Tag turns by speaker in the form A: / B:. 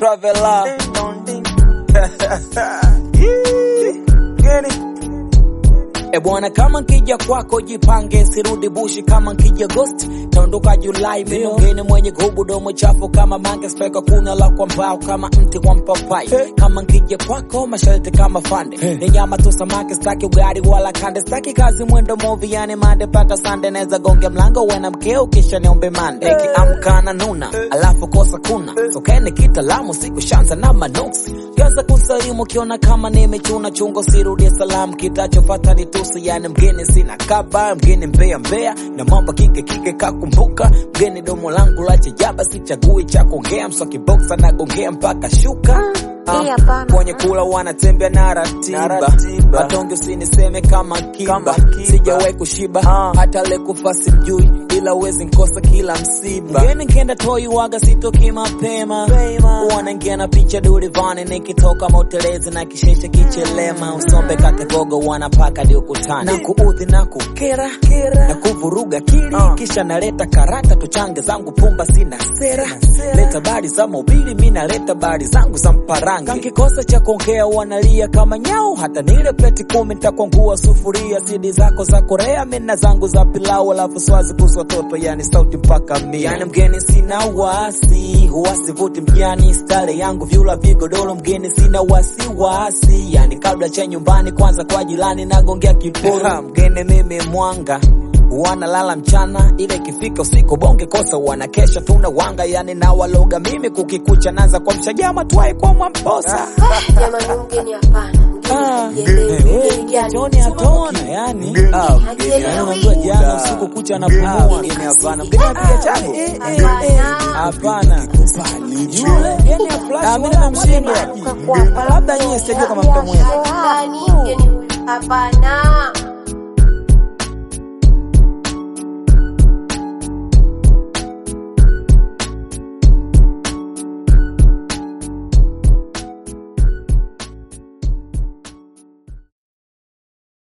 A: Travela. E bwana, kama nkija kwako jipange, sirudi bushi kama nkija Agosti, taondoka Julai. Mimi mgeni mwenye gubu domo chafu kama mange, speka kuna la kwa mbao kama mti wa mpapai. Kama nkija kwako masharti kama fande, ni nyama tu samaki, staki ugali wala kande, staki kazi mwendo movi, yani mande paka sande, neza gonge mlango wena mkeo kisha niombe mande, nikiamka na nuna alafu kosa kuna sokene kitalamu, siku shanza na manuksi Kianza kusalimu kiona kama nimechuna chungo, sirudie salamu, kitachofata ni tusi. Yani mgeni sina kaba, mgeni mbea mbea na mambo kike kike, kakumbuka mgeni domo langu la chajaba, sichagui cha kuongea, mswaki boxa na gongea mpaka shuka
B: Hii hapana.
A: kwenye kula wanatembea na ratiba, matonge usiniseme kama kiba, sijawahi kushiba hata le kufa sijui, ila uwezi nkosa kila msiba. Mgeni nkenda toi waga sitoki mapema, wanaingia na picha durivani, nikitoka motelezi na kisheshe kichelema, usombe kategogo wanapaka di ukutani na kuudhi na kukera na kuvuruga kili, kisha naleta karata tuchange zangu pumba, sina sera, leta bari za mobili, mi naleta bari zangu za mparangi. Kankikosa cha kuongea wanalia kama nyau, hata nile pleti kumi nitakwangua sufuria, sidi zako za Korea, mina zangu za pilau, alafu swazi kuhusu watoto, yani sauti mpaka mia. Yani mgeni sina wasi, wasivuti mjani, stare yangu vyula vigodoro, mgeni sina wasi wasi, yani kabla cha nyumbani, kwanza kwa jirani nagongea kiporo, mgeni mimi mwanga wanalala mchana, ile ikifika usiku bonge kosa wanakesha, tuna wanga yani na waloga mimi kukikucha, naanza kwa mshajama tuai kwa mwamposa
B: Jamani, mgeni hapana.
A: Ah,
B: Mgeni mgeni gani?
A: Joni hatona yani, Ah, mgeni yani unajua jana usiku kucha anapumua, mgeni hapana, mgeni apiga chango hapana, yule yani aflash, mimi namshinda, labda nyie sijui kama mtamweza
B: Jamani, mgeni huyu hapana.